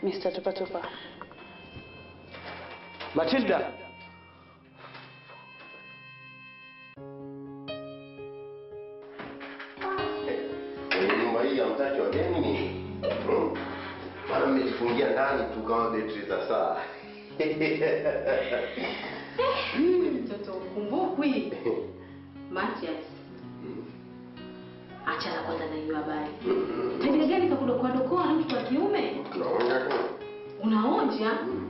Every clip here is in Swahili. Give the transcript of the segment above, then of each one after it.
Mr. Tupa Tupa. Matilda. Kwenye nyumba hii hamtaki wageni nini? Hmm? Maana mmejifungia ndani tu kama betri za saa. Mtoto ukumbukwi. Matias. Achana kwanza na hiyo habari. Tabia gani kakudokoa dokoa na mtu wa kiume? Tunaonja tu. Unaonja?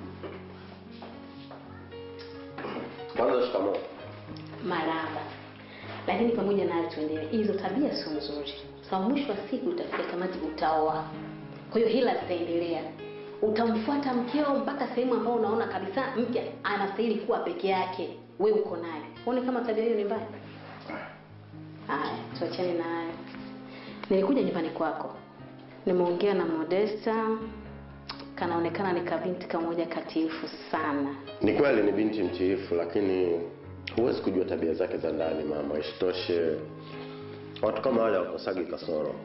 Kwanza shikamoo. Maraba. Lakini pamoja na hayo tuendelee. Hizo tabia sio nzuri. Sababu mwisho wa siku utafika kamati utaoa. Kwa hiyo hila zitaendelea. Utamfuata mkeo mpaka sehemu ambayo unaona kabisa mke anastahili kuwa peke yake. We uko naye. Uone kama tabia hiyo ni mbaya. Haya, tuachane na hayo. Nilikuja nyumbani kwako. Nimeongea na Modesta. Kanaonekana ni kabinti kamoja katifu sana. Ni kweli ni binti mtiifu, lakini huwezi kujua tabia zake za ndani mama. Isitoshe, watu kama wale wakosagi kasoro.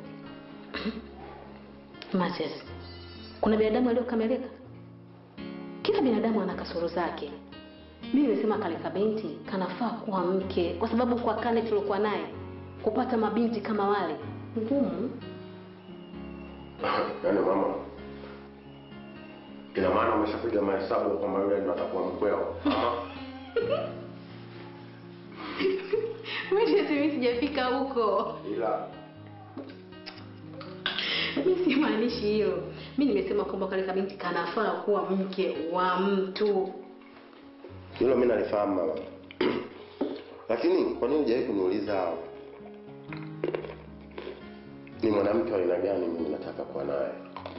Matias, kuna binadamu aliyokamilika? Kila binadamu ana kasoro zake. Mimi nimesema kale kabinti kanafaa kuwa mke, kwa sababu kwa kale tuliokuwa naye kupata mabinti kama wale ngumu. Yaani mama, ina maana umeshapiga mahesabu kwamba yule ndo atakuwa mkweo? Ama Mimi sijafika huko. ila Mimi simaanishi hilo. Mimi nimesema kwamba kale kabinti kanafaa kuwa mke wa mtu. hilo mi nalifahamu mama, lakini kwa nini hujawahi kuniuliza ni mwanamke wa aina gani mimi nataka kuwa naye?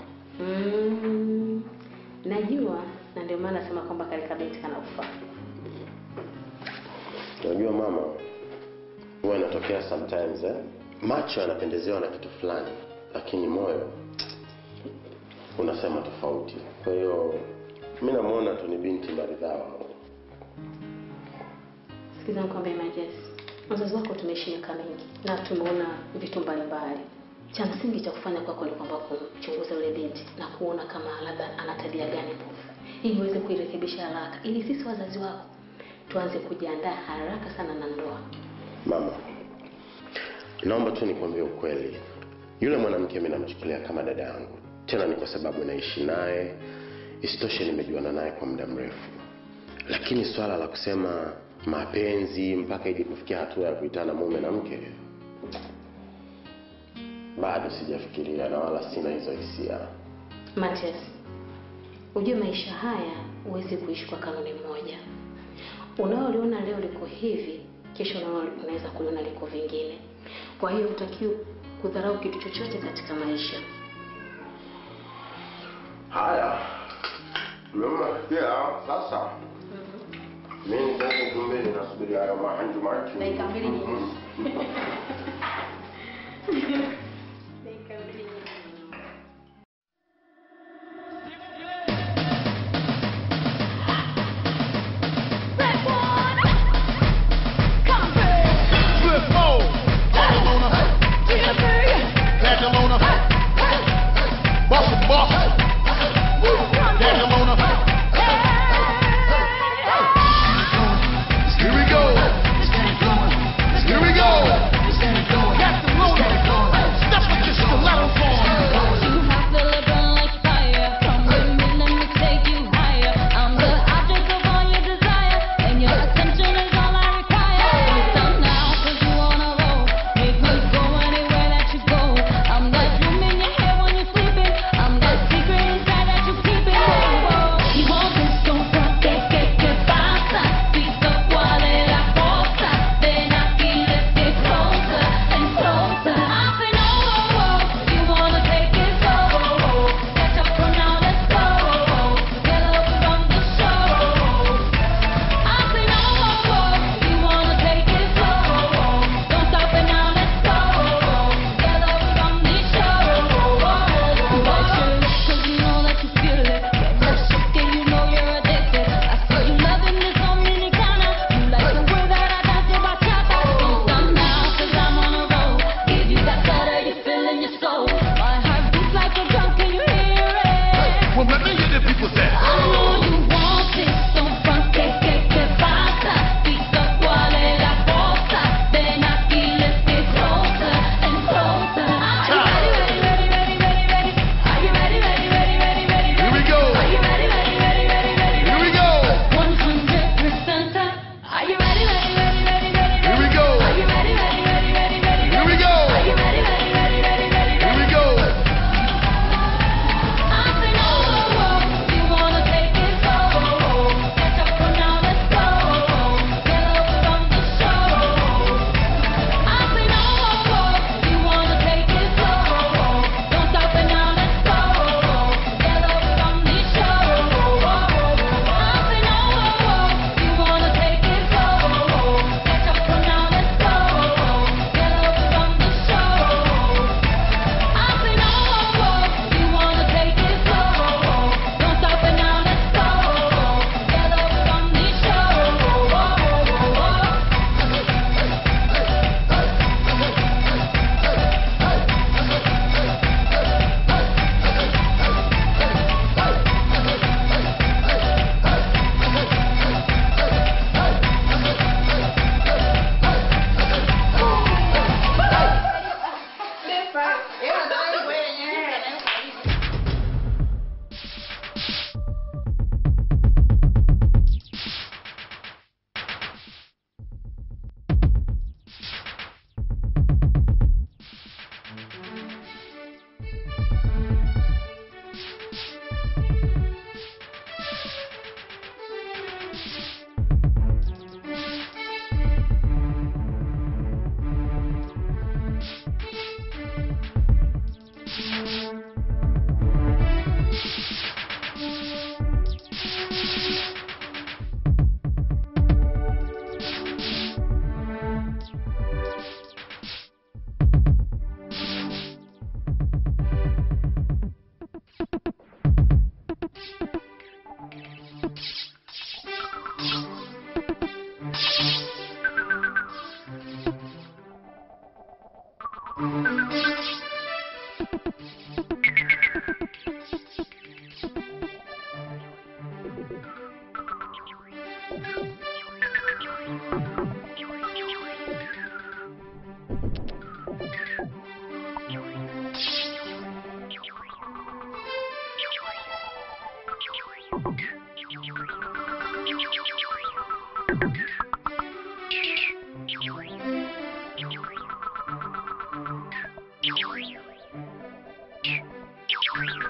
Mm, najua na ndio maana nasema kwamba kale kabinti kanafaa. Unajua mama, huwa inatokea sometimes eh? Macho yanapendezewa na kitu fulani, lakini moyo unasema tofauti. Kwa hiyo mi namwona tu ni binti maridhawa. Sikiza nikwambie Majes, wazazi wako tumeishi miaka mingi na tumeona vitu mbalimbali. Cha msingi cha kufanya kwako ni kwamba kumchunguza yule binti na kuona kama labda ana tabia gani mbovu, ili uweze kuirekebisha haraka, ili sisi wazazi wako tuanze kujiandaa haraka sana na ndoa. Mama, naomba tu nikwambie ukweli, yule mwanamke mi namchukulia kama dada yangu, tena ni kwa sababu naishi naye. Isitoshe nimejuana naye kwa muda mrefu, lakini swala la kusema mapenzi mpaka ije kufikia hatua ya kuitana mume na mke bado sijafikiria na wala sina hizo hisia. Matias, ujue maisha haya huwezi kuishi kwa kanuni moja. Unaoliona leo liko hivi, kesho nalo unaweza kuliona liko vingine. Kwa hiyo hutakiwi kudharau kitu chochote katika maisha. Haya, mmesikia sasa. Mimi sasa kumbeni nasubiri hayo mahanju machu. Dakika mbili nyingi. Here we go. Here we go. Got the motor.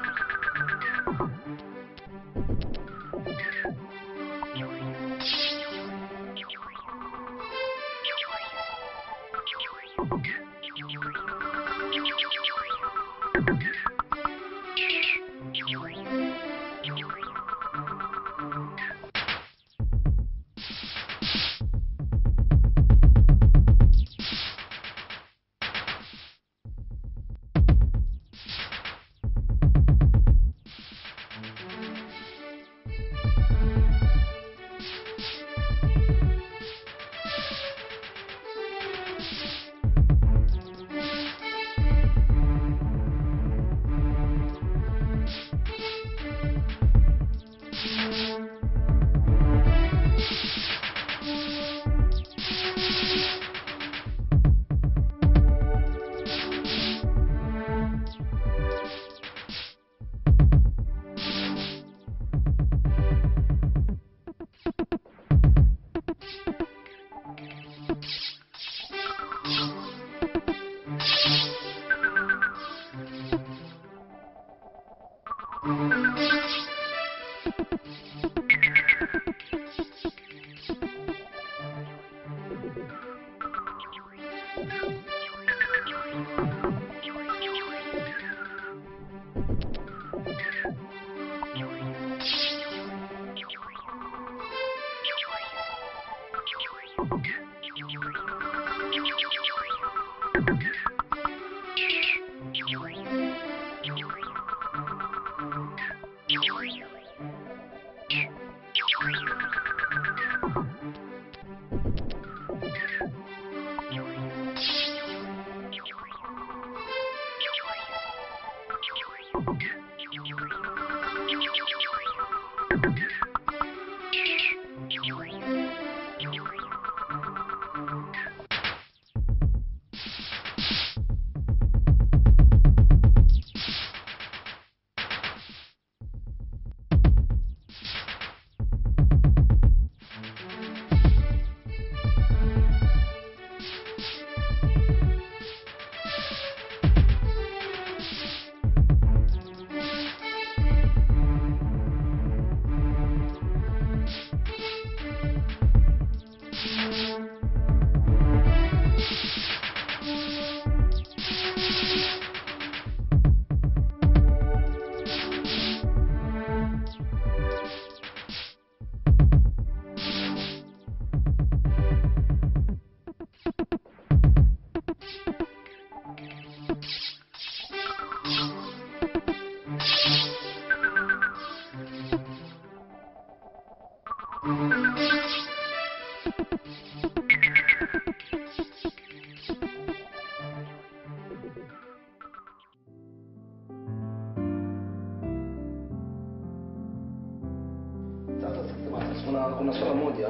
Sasa sema kuna kuna swala moja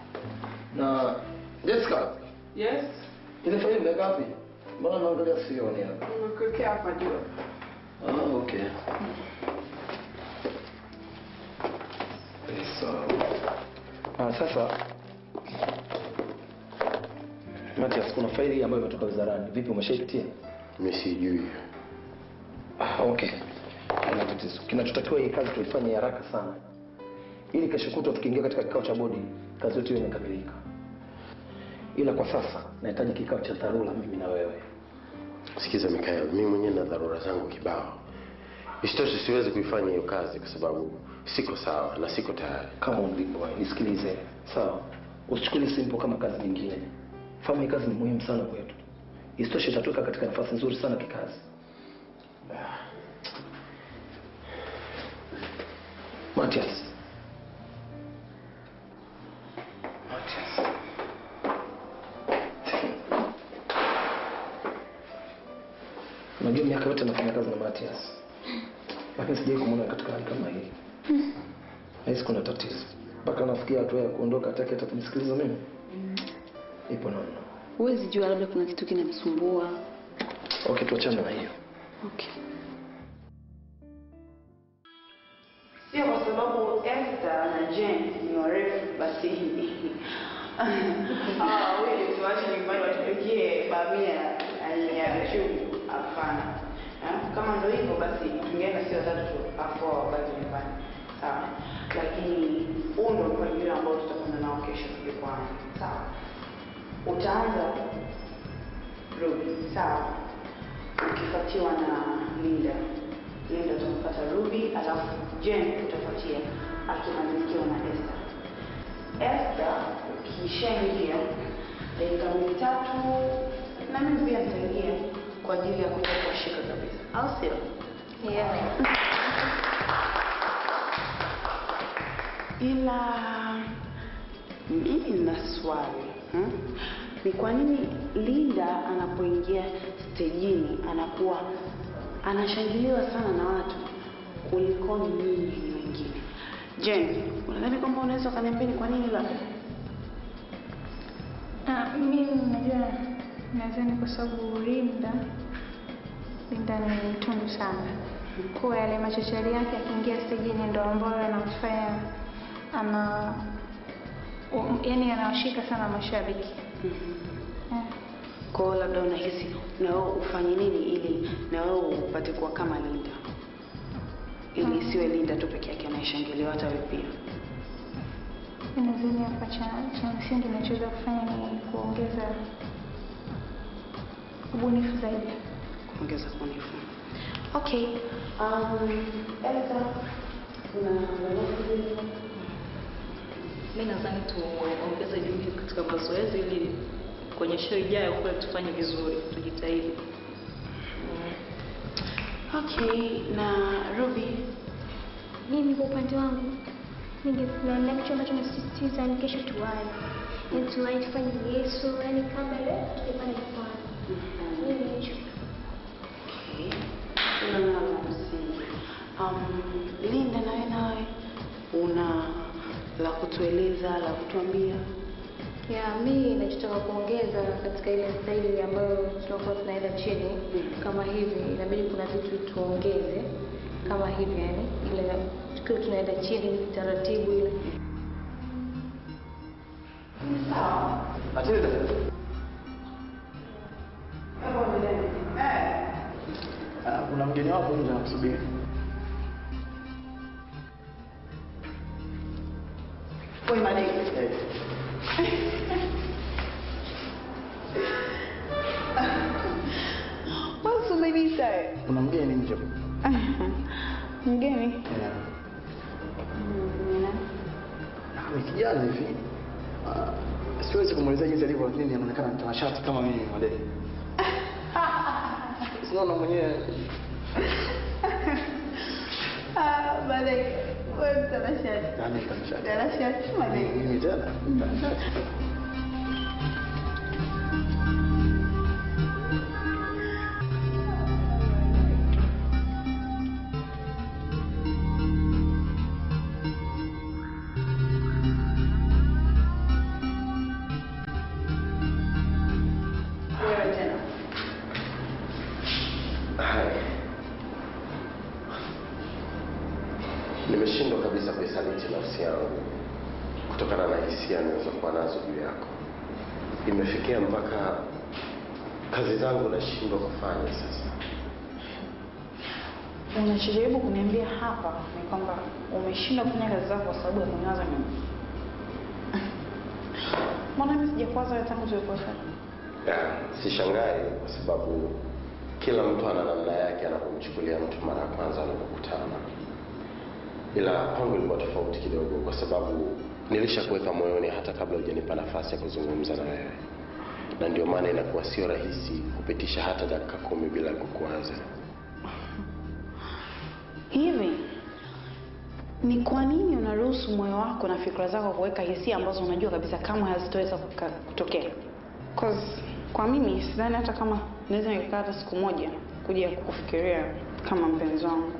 na Jessica, Yes, ile faili imeweka wapi? Mbona naangalia sioni hapa? nimekuwekea hapa juu. Ah, okay. Eh, Sawa. Ah, sasa Matias, kuna faili ambayo imetoka wizarani. Vipi, umeshaipitia? mi sijui Ah, okay. Haina tatizo. Kinachotakiwa hii kazi tuifanye haraka sana, ili kesho kutwa tukiingia katika kikao cha bodi kazi yetu iwe imekamilika. Ila kwa sasa nahitaji kikao cha dharura, mimi na wewe. sikiza mikael mi mwenyewe na dharura zangu kibao isitoshe siwezi kuifanya hiyo kazi kwa sababu siko sawa na siko tayari Kama ulivyo, nisikilize, sawa? Usichukulie simple kama kazi nyingine. Fahamu hii kazi ni muhimu sana kwetu. Isitoshe itatuweka katika nafasi nzuri sana kikazi. Matias. Matias. Unajua miaka yote nafanya kazi na Matias. Lakini sijawahi kumwona katika hali kama hii. Nahisi kuna tatizo. Mpaka nafikia hatua ya kuondoka hataki hata kunisikiliza mimi. Ipo namna. Huwezi jua, labda kuna kitu kinamsumbua. Okay, tuachane na hiyo. Okay. Sio kwa sababu Esther na Jane ni warefu basi hawa wawili tuwache nyumbani watupikie bamia na ya chungu. Hapana, Eh, kama ndio hivyo basi tungeenda sio watatu tu afu wao wabaki nyumbani sawa lakini huu ndio mpangilio ambao tutakwenda nao kesho jukwani sawa utaanza Ruby sawa ukifuatiwa na Linda Linda utampata Ruby alafu Jen utafuatia akimalizikiwa na Esther Esther ukishaingia dakika mitatu na mimi pia nitaingia kwa ajili ya kuja kuwashika kabisa au sio Yeah. ila mimi nina swali hmm? ni kwa nini Linda anapoingia stejini anakuwa anashangiliwa sana na watu kuliko nyinyi wengine Jen unadhani kwamba unaweza ukaniambia ni kwa nini labda Ah, mimi najua nadhani kwa sababu Linda Linda ni mtundu sana. Kwa yale machochari yake akiingia stejini ndo ambayo anamfanya ana um, yani anawashika sana mashabiki. Eh. kwa hiyo labda unahisi na wewe ufanye nini ili na wewe upate kuwa kama Linda ili isiwe Linda tu peke yake anayeshangiliwa hata wewe pia Mimi nadhani hapa cha cha msingi nachoweza kufanya ni kuongeza ubunifu zaidi. kuongeza ubunifu. Okay. Um, Elsa, una lolote? Mi nadhani tuongeze juhudi katika mazoezi ili kwenye show ijayo kule tufanye vizuri, tujitahidi. Okay, na Ruby, Mimi kwa upande wangu ningependa kitu ambacho nasisitiza ni kesho tuwai, yani tuwai tufanye Yesu, yani kabla leo tukipanda jukwani. Mimi hicho okay. Una nalo msingi. Um, Linda, nawe nawe una la kutueleza, la kutuambia? Ya, mi nachotaka kuongeza katika ile staili ambayo tunakuwa tunaenda chini kama hivi, inabidi kuna vitu tuongeze kama hivi, yani ile tukiwa tunaenda chini taratibu ile Matilda. Ah, kuna mgeni wako nje anakusubiri. Oi, madai. Eh, What's the baby say? kuna mgeni nje. Mgeni? Eh, ah, ni kijana hivi. Ah, siwezi kumwelezea jinsi alivyo lakini anaonekana mtanashati kama mimi madai. Sinaona mwenyewe Ah, madai. Wewe mtanashati. yani mtanashati. Mtanashati, madai. Mimi tena mtanashati. Wewe tena. Hai. Nimeshindwa kabisa kuisaliti nafsi yangu kutokana na hisia nilizokuwa nazo juu yako. Imefikia mpaka kazi zangu nashindwa kufanya sasa. Unachojaribu kuniambia hapa ni kwamba umeshindwa kufanya kazi zako kwa sababu ya kuniwaza mimi. Mbona mimi sijakwaza wewe tangu tulipofanya? Ya, Sishangai kwa sababu kila mtu ana namna yake anapomchukulia mtu mara ya kwanza wanapokutana, ila kwangu ilikuwa tofauti kidogo, kwa sababu nilishakuweka moyoni hata kabla hujanipa nafasi ya kuzungumza na wewe, na ndio maana inakuwa sio rahisi kupitisha hata dakika kumi bila kukuanza. Hivi ni kwa nini unaruhusu moyo wako na fikra zako kuweka hisia ambazo unajua kabisa kama hazitoweza kuka- kutokea? Cause kwa mimi sidhani hata kama naweza nikakaa hata siku moja kuja kukufikiria kama mpenzi wangu.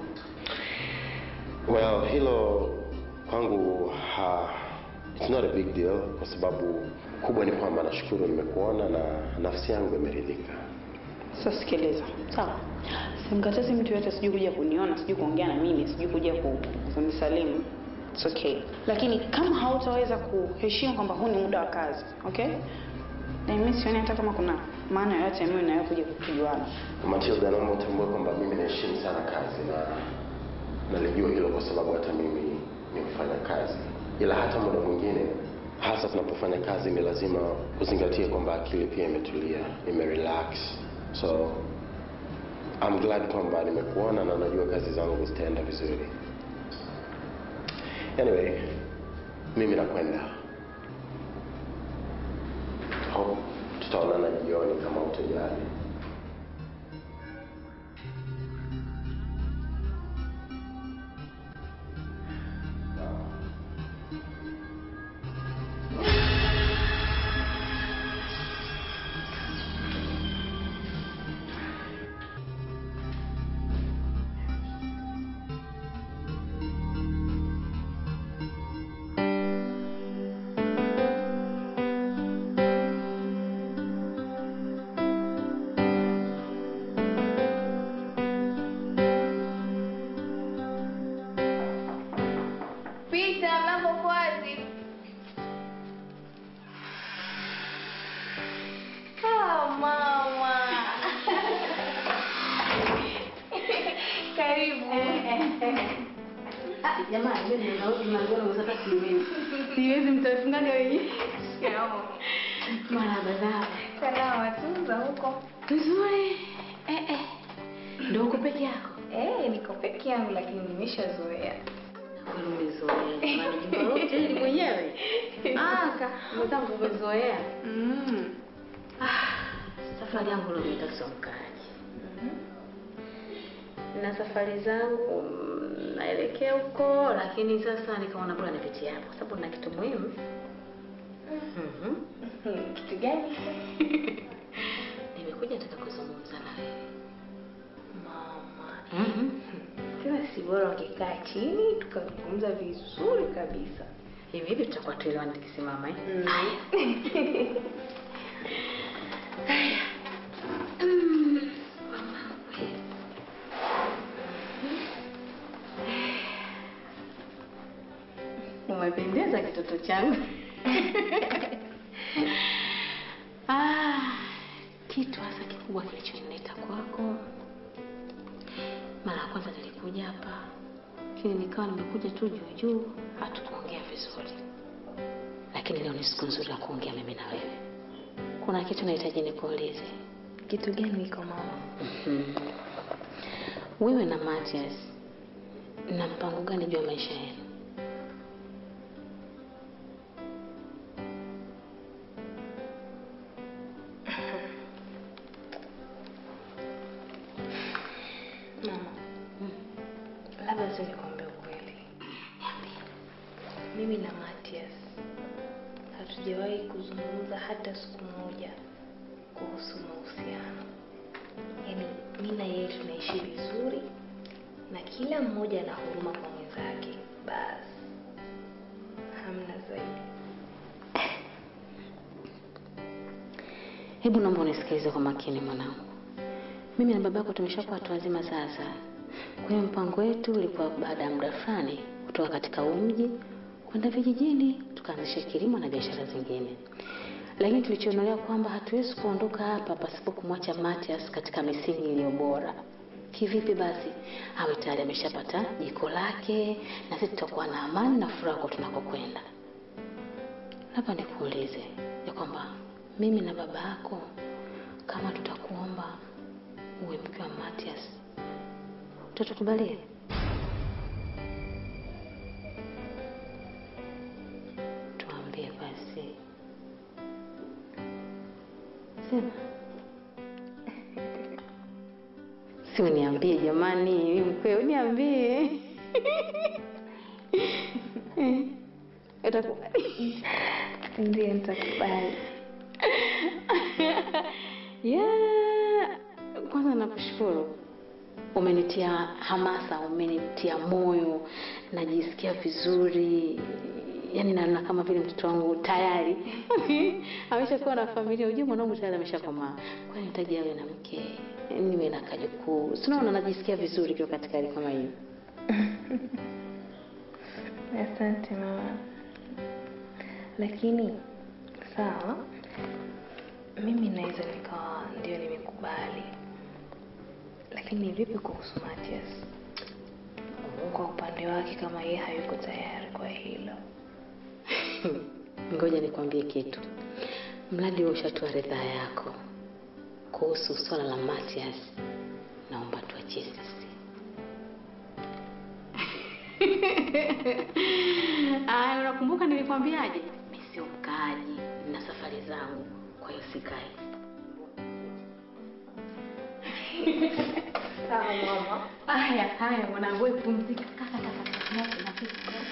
Well, hilo kwangu ha, it's not a big deal kwa sababu kubwa ni kwamba nashukuru nimekuona na nafsi yangu imeridhika. Sasa sikiliza, sawa, simkatazi mtu yote, sijui kuja kuniona, sijui kuongea na mimi, sijui kuja ku- kunisalimu. It's okay, lakini kama hautaweza kuheshimu kwamba huu ni muda wa kazi, okay, na mimi sioni hata kama kuna maana yote mimi nawe kuja kujuana. Matilda, naomba utambue kwamba mimi naheshimu sana kazi na nalijua hilo kwa sababu hata mimi ni mfanya kazi, ila hata muda mwingine, hasa tunapofanya kazi, ni lazima uzingatie kwamba akili pia imetulia, imerelax. So I'm glad kwamba nimekuona na najua kazi zangu zitaenda vizuri. Anyway, mimi nakwenda. Hope tutaonana jioni kama utojali. Pita, mlango uko wazi. Ah, mama. Karibu. Ah, jamani, mimi ninaona mlango unataka siwezi. Siwezi mtafungaga wenyewe. Shikamoo. Marahaba zao. Salama tu za huko. Nzuri. Eh eh. Ndio uko peke yako? Eh, niko peke yangu lakini nimeshazoea. Kwani umezoea jamani, jumba lote hili mwenyewe? Ah, ka, mwenzangu umezoea. Mm. Ah, safari yangu leo nitasongaje? Na safari zangu mm, naelekea huko, lakini sasa nikaona bora nipitie hapo kwa sababu na kitu muhimu. Mhm. Kitu gani? Nimekuja nataka kuzungumza na wewe. Mama. Mhm. Tena si bora ungekaa chini tukazungumza vizuri kabisa. Hivi hivi tutakuwa tuelewana tukisimama eh? Mm. Mm, mama we. Umependeza kitoto changu. ah, kitu hasa kikubwa kilichonileta kwako, mara ya kwanza nilikuja hapa, lakini nikawa nimekuja tu juu juu, hatukuongea vizuri, lakini leo ni siku nzuri ya kuongea mimi na wewe. Kuna kitu nahitaji nikuulize. Kitu gani iko mama? Mhm. Wewe na Matias na mpango gani juu ya maisha yenu? Mama. Labda tu nikwambie ukweli. Mimi na Matias hatujawahi kuzungumza hata siku moja kuhusu mahusiano. Yaani mimi na yeye tunaishi vizuri na kila mmoja ana huruma kwa mwenzake. Basi hamna zaidi. Hebu naomba unisikilize kwa makini mwanangu. Mimi na baba yako tumeshakuwa watu wazima sasa. Kwa hiyo mpango wetu ulikuwa baada ya muda fulani kutoka katika huu mji kwenda vijijini tukaanzisha kilimo na biashara zingine. Lakini tulichionelea kwamba hatuwezi kuondoka hapa pasipo kumwacha Matias katika misingi iliyo bora. Kivipi basi? Awe tayari ameshapata jiko lake na sisi tutakuwa na amani na furaha kwa tunakokwenda. Labda nikuulize ya kwamba mimi na baba yako kama tutakuomba uwe mke wa Matias, utatukubalia? Tuambie basi, sema. Si uniambie jamani, mimi mkweo, uniambie Eh, utakubali? Ndiyo nitakubali. yeah. Kwanza nakushukuru, umenitia hamasa, umenitia moyo, najisikia vizuri, yaani naona kama vile mtoto wangu tayari ameshakuwa na familia. Ujue mwanangu tayari ameshakomaa, kwa hiyo nahitaji awe na mke, niwe na kajukuu. Si unaona, najisikia vizuri kiwa katika hali kama hiyo. Asante mama, lakini sawa, mimi naweza nikawa ndio nimekubali, lakini vipi kuhusu Matias? Kwa upande wake, kama yeye hayuko tayari kwa hilo. Ngoja nikwambie kitu, mradi wewe ushatoa ridhaa yako kuhusu swala la Matias, naomba tuachie sisi. Aya, unakumbuka nilikwambiaje? Mimi sio mkaaji, nina safari zangu, kwa hiyo sikai. Sawa mama. Haya, haya mwanangu, wewe pumzika. Kaka kaka kaka. Nasi nasi.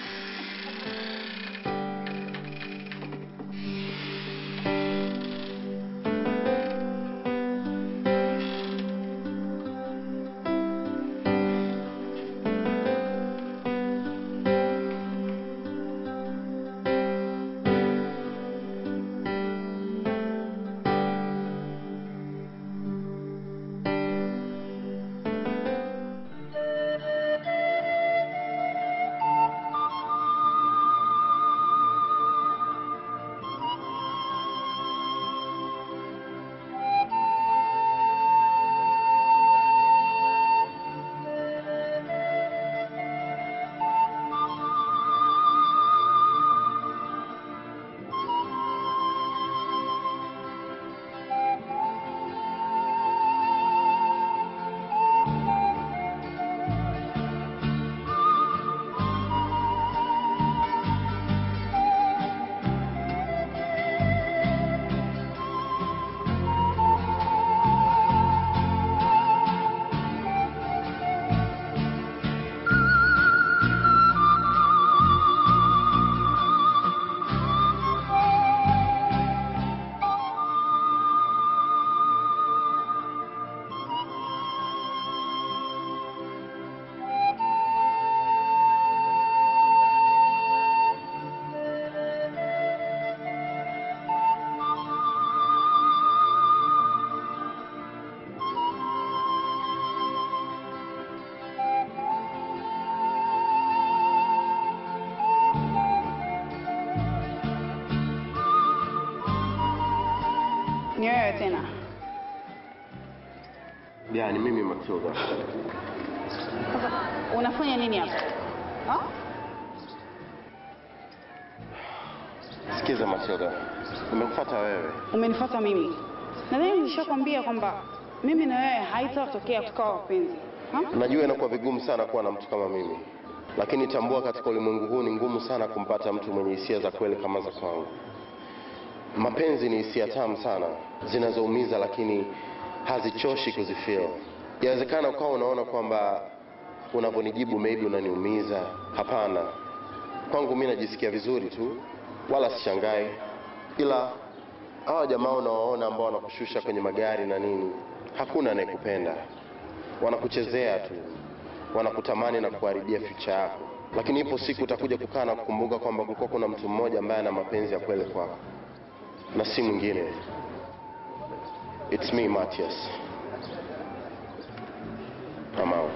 Ni wewe tena. Ya, ni mimi Matilda. Sasa unafanya nini hapa? Ha? Sikiza Matilda, nimekufuata wewe. Umenifuata mimi. Nadhani nilishakwambia kwamba mimi na wewe haitatokea tukawa wapenzi. Ha? Najua inakuwa vigumu sana kuwa na mtu kama mimi, lakini tambua katika ulimwengu huu ni ngumu sana kumpata mtu mwenye hisia za kweli kama za kwangu. Mapenzi ni hisia tamu sana zinazoumiza, lakini hazichoshi kuzifeel. Yawezekana ukawa unaona kwamba unavyonijibu maybe unaniumiza. Hapana, kwangu mi najisikia vizuri tu, wala sishangai, ila hawa jamaa unawaona ambao wanakushusha kwenye magari na nini, hakuna anayekupenda wanakuchezea tu, wanakutamani na kuharibia future yako, lakini ipo siku utakuja kukaa na kukumbuka kwamba kulikuwa kuna mtu mmoja ambaye ana mapenzi ya kweli kwako, na si mwingine. It's me Matias. I'm out.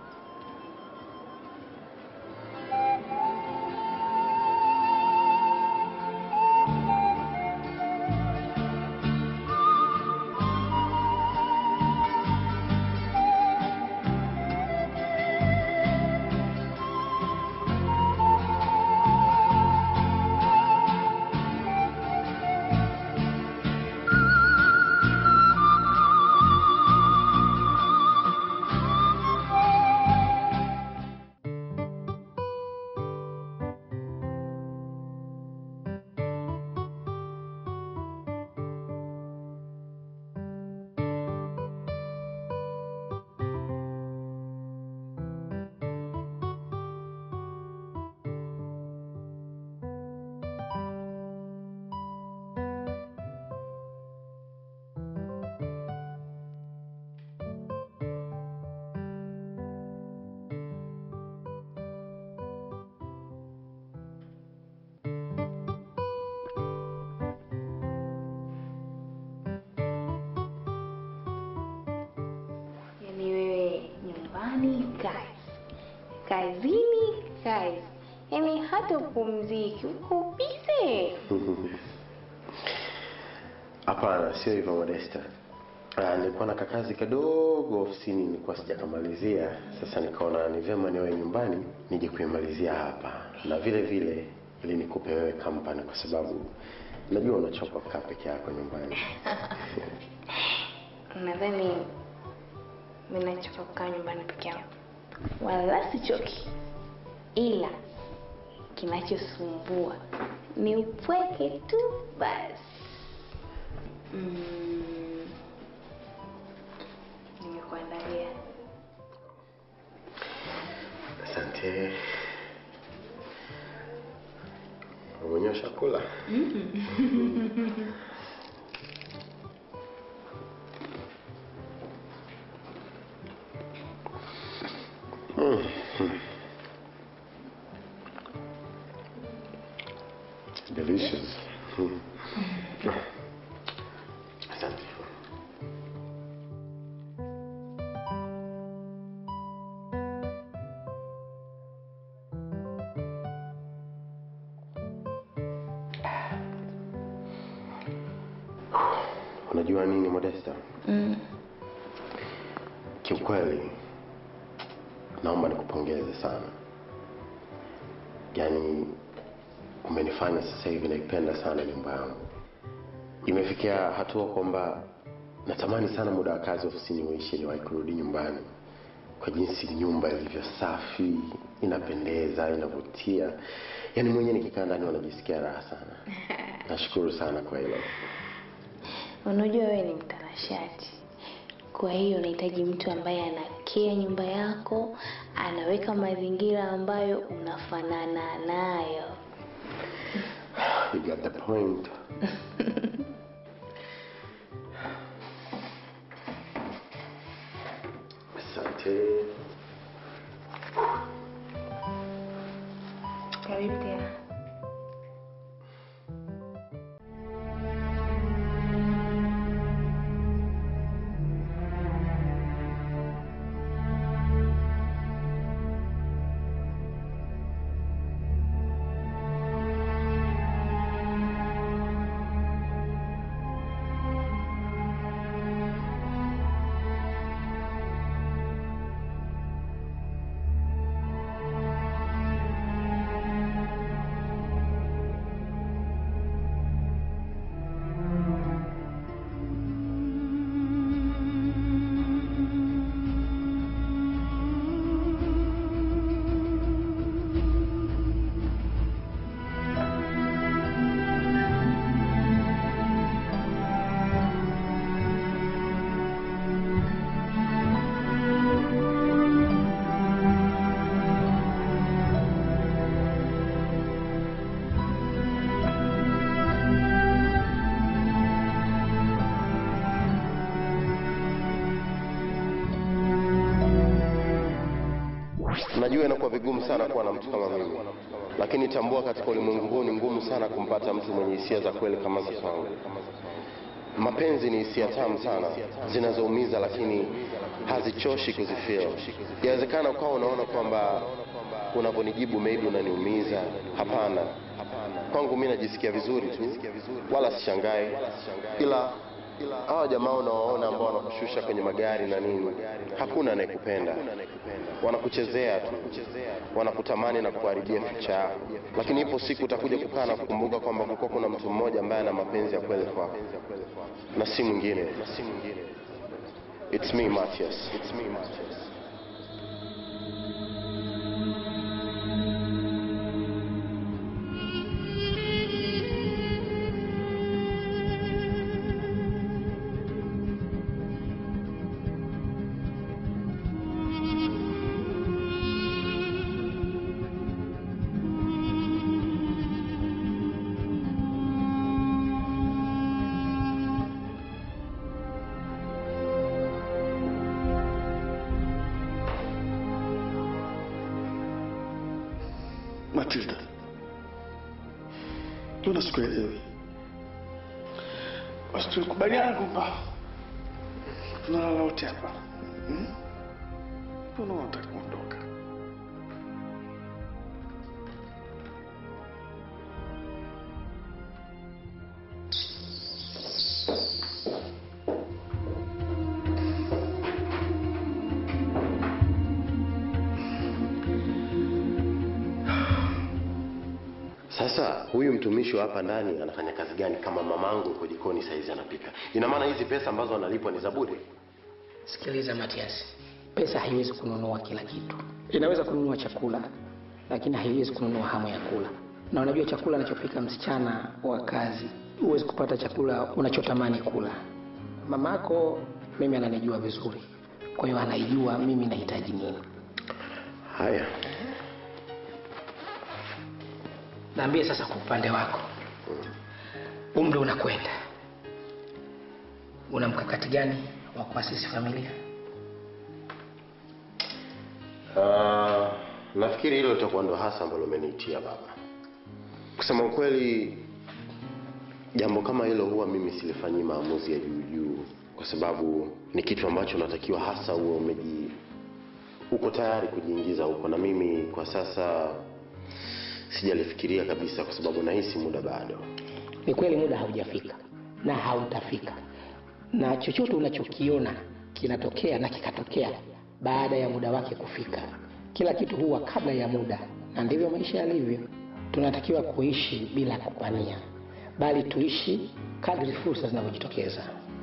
Yaani wewe nyumbani kazi, kazini kazi, yaani hata upumziki uko bize. Hapana, sio hivyo Modesta. Ah, nilikuwa na kakazi kadogo ofisini nilikuwa sijakamalizia. Sasa nikaona ni vyema niwe nyumbani nije kuimalizia hapa, na vile vile ili nikupe wewe kampani, kwa sababu najua unachoka kukaa peke yako nyumbani. Nadhani mimi nachoka kukaa nyumbani peke yangu, wala sichoki, ila kinachosumbua ni upweke tu basi. Mm, nimekuandalia Asante. Mwenyewe ushakula? Mm. Delicious. Mm. Asante. Unajua nini Modesta? mm. Kiukweli naomba nikupongeze sana, yaani umenifanya sasa hivi naipenda sana nyumba yangu. Imefikia hatua kwamba natamani sana muda wa kazi ofisini uishi niwahi kurudi nyumbani, kwa jinsi nyumba ilivyo safi, inapendeza, inavutia. Yaani mwenyewe nikikaa ndani wanajisikia raha sana. Nashukuru sana kwa hilo. Unajua wewe ni mtanashati, kwa hiyo unahitaji mtu ambaye anakea nyumba yako, anaweka mazingira ambayo unafanana nayo. You got the point. Asante. Karibu tena. Najua inakuwa vigumu sana kuwa na mtu kama mimi, lakini tambua katika ulimwengu huu ni ngumu sana kumpata mtu mwenye hisia za kweli kama za kwangu. Mapenzi ni hisia tamu sana zinazoumiza, lakini hazichoshi kuzifeel. Inawezekana ukawa unaona kwamba unavyonijibu maybe unaniumiza. Hapana, kwangu mi najisikia vizuri tu, wala sishangai, ila hawa jamaa unawaona ambao wanakushusha kwenye magari na nini, hakuna anayekupenda, wanakuchezea tu, wanakutamani na kuharibia ficha yako, lakini ipo siku utakuja kukaa na kukumbuka kwamba kulikuwa kuna mtu mmoja ambaye ana mapenzi ya kweli kwako, na si mwingine. It's me Matthias. It's me Matthias. Matilda, mbona sikuelewi? Basi tulikubaliana kwamba tunalala wote hapa hmm? Mbona unataka kuondoka? Sasa huyu mtumishi wa hapa ndani anafanya kazi gani kama mamangu yuko jikoni saizi anapika? Ina maana hizi pesa ambazo analipwa ni za bure? Sikiliza Matias, pesa haiwezi kununua kila kitu. Inaweza kununua chakula, lakini haiwezi kununua hamu ya kula. Na unajua chakula anachopika msichana wa kazi, huwezi kupata chakula unachotamani kula. Mamako mimi ananijua vizuri, kwa hiyo anaijua mimi nahitaji nini. Haya, Naambie sasa, kwa upande wako, umri unakwenda, una mkakati gani wa kuasisi familia? uh, nafikiri hilo litakuwa ndo hasa ambalo umeniitia baba. Kusema ukweli, jambo kama hilo huwa mimi silifanyii maamuzi ya juu juu, kwa sababu ni kitu ambacho natakiwa hasa uwe umeji uko tayari kujiingiza huko, na mimi kwa sasa sijalifikiria kabisa, kwa sababu nahisi muda bado. Ni kweli muda haujafika na hautafika, na chochote unachokiona kinatokea na kikatokea baada ya muda wake kufika. Kila kitu huwa kabla ya muda, na ndivyo maisha yalivyo. Tunatakiwa kuishi bila kupania, bali tuishi kadri fursa zinavyojitokeza.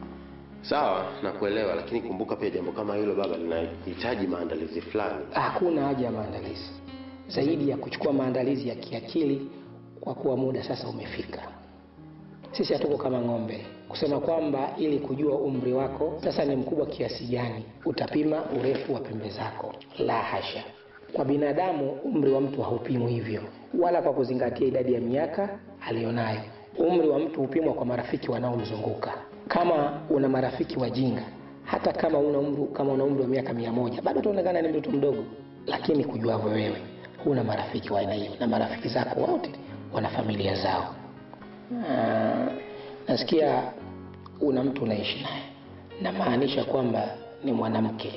Sawa, nakuelewa, lakini kumbuka pia jambo kama hilo baba linahitaji maandalizi fulani. Hakuna haja ya maandalizi zaidi ya kuchukua maandalizi ya kiakili, kwa kuwa muda sasa umefika. Sisi hatuko kama ng'ombe kusema kwamba ili kujua umri wako sasa ni mkubwa kiasi gani utapima urefu wa pembe zako. La hasha! Kwa binadamu umri wa mtu haupimwi hivyo, wala kwa kuzingatia idadi ya miaka aliyonayo. Umri wa mtu hupimwa kwa marafiki wanaomzunguka. Kama una marafiki wajinga, hata kama una umri kama una umri wa miaka mia moja bado utaonekana ni mtoto mdogo. Lakini kujuavyo wewe, huna marafiki wa aina hiyo, na marafiki zako wote wana familia zao. Ah, nasikia una mtu unaishi naye, namaanisha kwamba ni mwanamke,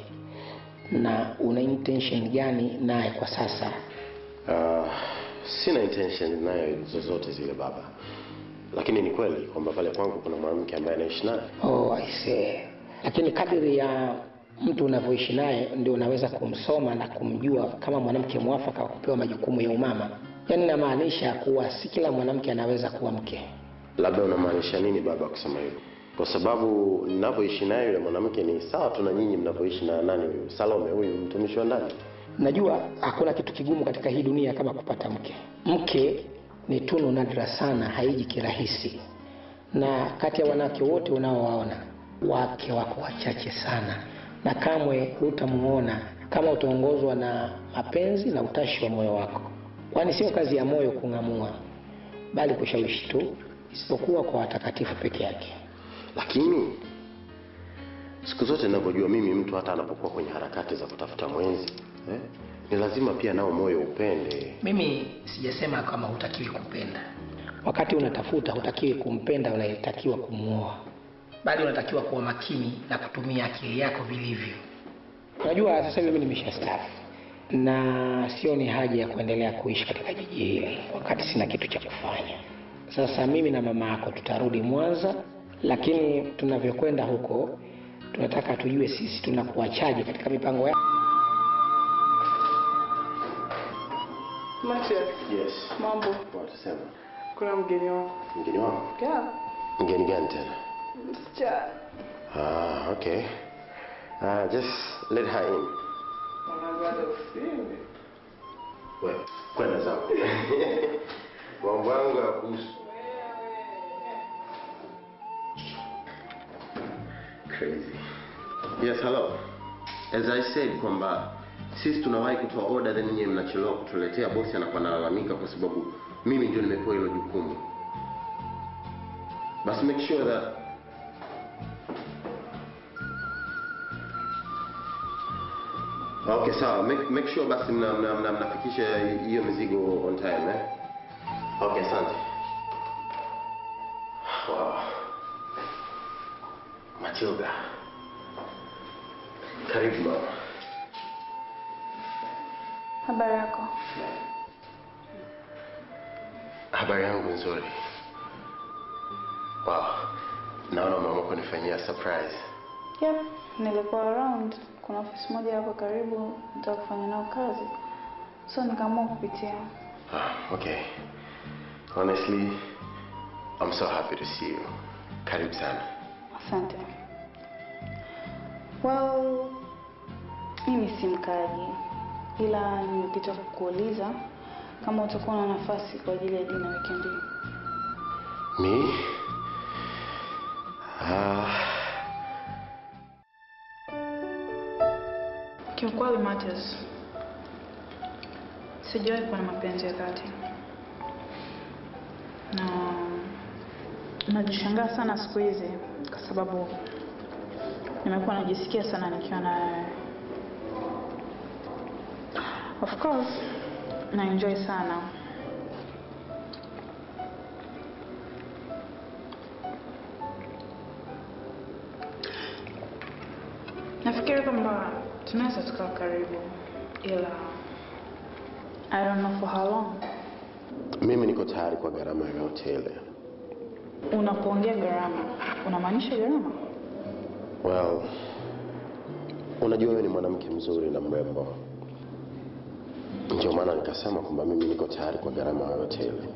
na una intention gani naye kwa sasa? Uh, sina intention nayo zozote zile baba, lakini ni kweli kwamba pale kwangu kuna mwanamke ambaye anaishi naye. Oh, I see. Lakini kadiri ya mtu unavyoishi naye ndio unaweza kumsoma na kumjua kama mwanamke mwafaka wa kupewa majukumu ya umama. Yaani namaanisha kuwa si kila mwanamke anaweza kuwa mke. Labda unamaanisha nini baba kusema hivyo? Kwa sababu ninavyoishi naye yule mwanamke ni sawa tu na nyinyi mnavyoishi na nani huyu Salome, huyu mtumishi wa ndani. Najua hakuna kitu kigumu katika hii dunia kama kupata mke. Mke ni tunu nadra sana, haiji kirahisi, na kati ya wanawake wote unaowaona wake wako wachache sana, na kamwe hutamuona kama utaongozwa na mapenzi na utashi wa moyo wako, kwani sio kazi ya moyo kung'amua, bali kushawishi tu, isipokuwa kwa watakatifu peke yake. Lakini siku zote ninavyojua mimi, mtu hata anapokuwa kwenye harakati za kutafuta mwenzi eh, ni lazima pia nao moyo upende. Mimi sijasema kama hutakiwi kupenda. Wakati unatafuta, hutakiwi kumpenda unayetakiwa kumwoa, bali unatakiwa kuwa makini na kutumia akili yako vilivyo. Unajua, sasa hivi mimi nimeshastaafu na sioni haja ya kuendelea kuishi katika jiji hili wakati sina kitu cha kufanya. Sasa mimi na mama yako tutarudi Mwanza, lakini tunavyokwenda huko tunataka tujue sisi tunakuachaje katika mipango ya Matias, Yes. mambo. Watasema Kuna mgeni wako. mgeni wangu. Yeah. Mgeni gani tena? Msichana. Ah, okay. Uh, just let her in. Mwanagaza usini. Wewe kwenda zako. Mambo yangu ya kuhusu. Crazy. Yes, hello. As I said kwamba sisi tunawahi kutoa order then nyinyi mnachelewa kutuletea, bosi anakuwa analalamika kwa sababu mimi ndio nimepewa hilo jukumu. Basi make sure that Okay, sawa. Make, make sure basi mna, mna, mna, mnafikisha hiyo mizigo on time eh? Okay, asante. Wow. Matilda. Karibu mama. Habari yako? Habari yangu nzuri. Wow. Naona mama kunifanyia surprise. Yep, nilikuwa around. Kuna ofisi moja hapo karibu, nataka kufanya nao kazi, so nikaamua kupitia. Ah, okay. Honestly, I'm so happy to see you. Karibu sana. Asante. Well, mimi si mkaaji, ila nimepita kukuuliza kama utakuwa na nafasi kwa ajili ya dina weekend hii. Me? Ah, Kiukweli Mathias, sijawahi kuwa na mapenzi ya dhati na najishangaa sana siku hizi kwa sababu nimekuwa najisikia sana nikiwa na wewe. Of course na enjoy sana nafikiri kwamba tunaweza tukawa karibu ila I don't know for how long. mimi niko tayari kwa gharama yoyote ile. Unapoongea gharama unamaanisha gharama? Well, unajua wewe ni mwanamke mzuri na mrembo, ndio maana nikasema kwamba mimi niko tayari kwa gharama yoyote ile.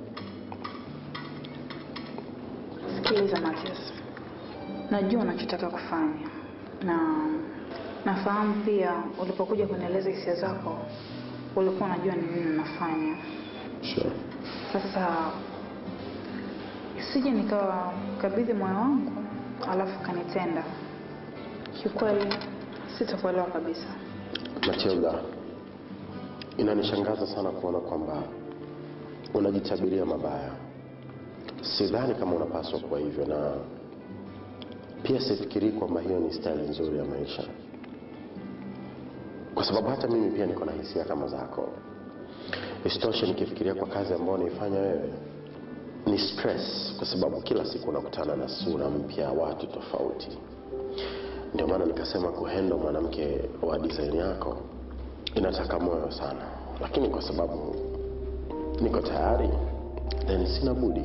Sikiliza Mathias, najua unachotaka kufanya na nafahamu pia ulipokuja kunieleza hisia zako ulikuwa unajua ni nini unafanya. Sure. Sasa isije nikawa kabidhi moyo wangu alafu kanitenda. Kiukweli sitakuelewa kabisa. Matilda, inanishangaza sana kuona kwamba unajitabiria mabaya. Sidhani kama unapaswa kuwa hivyo, na pia sifikirii kwamba hiyo ni staili nzuri ya maisha, kwa sababu hata mimi pia niko na hisia kama zako. Isitoshe, nikifikiria kwa kazi ambayo unaifanya wewe ni stress, kwa sababu kila siku unakutana na sura mpya, watu tofauti. Ndio maana nikasema kuhendo mwanamke wa design yako inataka moyo sana, lakini kwa sababu niko tayari, then sina budi.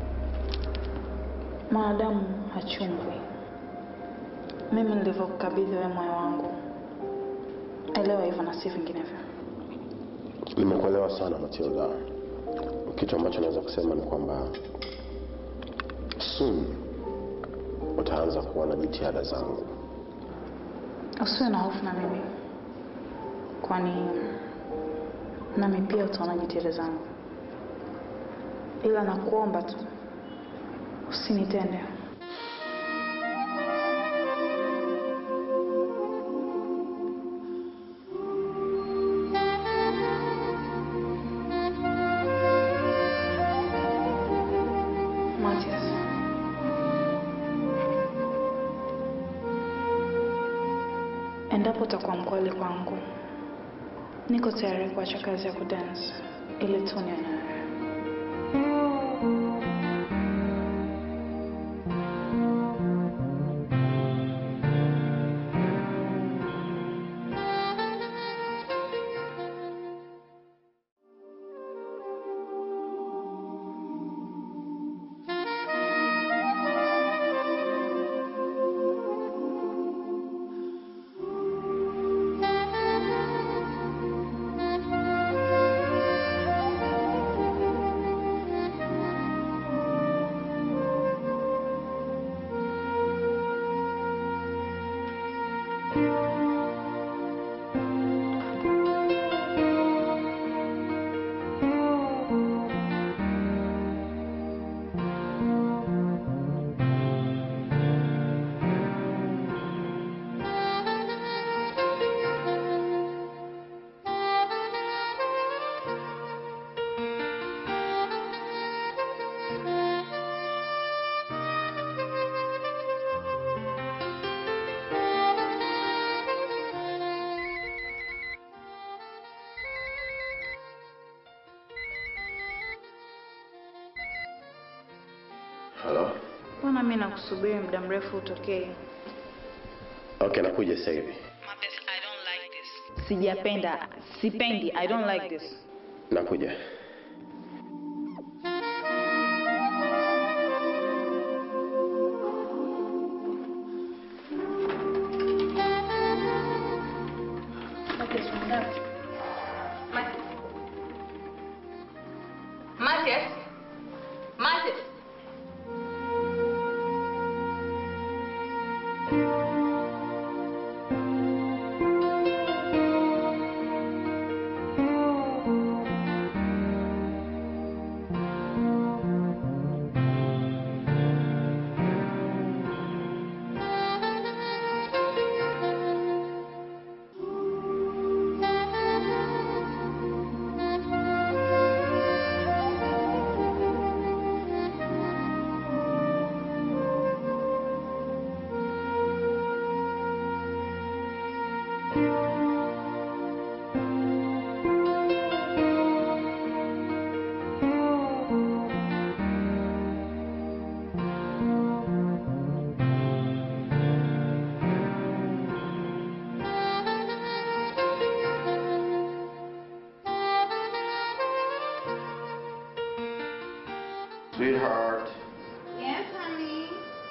Mwanadamu hachungwi. Mimi nilivyokukabidhi wewe moyo wangu, elewa hivyo na si vinginevyo. Nimekuelewa sana Matilda. Kitu ambacho naweza kusema ni kwamba soon utaanza kuona jitihada zangu. Usiwe na hofu na mimi, kwani nami pia utaona jitihada zangu, ila nakuomba tu usinitende. Matias, endapo utakuwa mkweli kwangu, niko tayari kuacha kazi ya kudance ili tu niwe na wewe. Hello? Mbona mimi nakusubiri muda mrefu utokee? Okay, nakuja sasa hivi. Sijapenda, sipendi, I don't like this. Nakuja. Matias. Sweetheart. Yes, honey.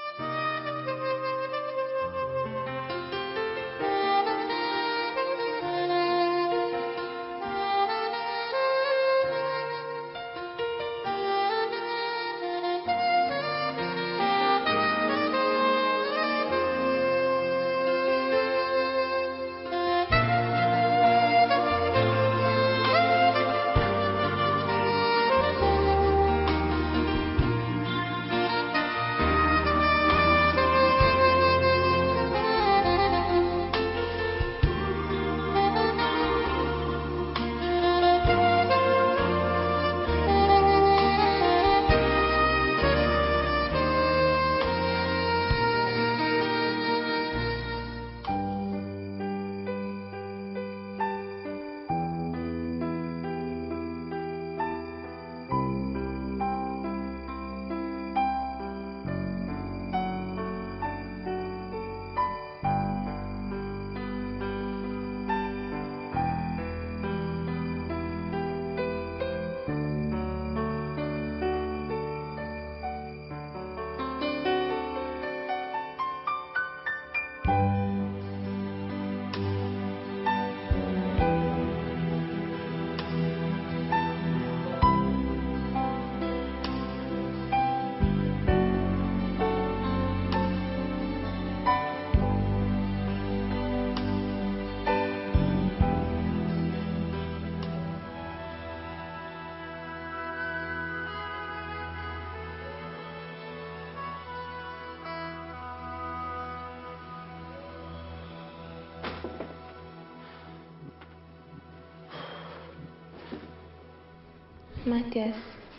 Matias,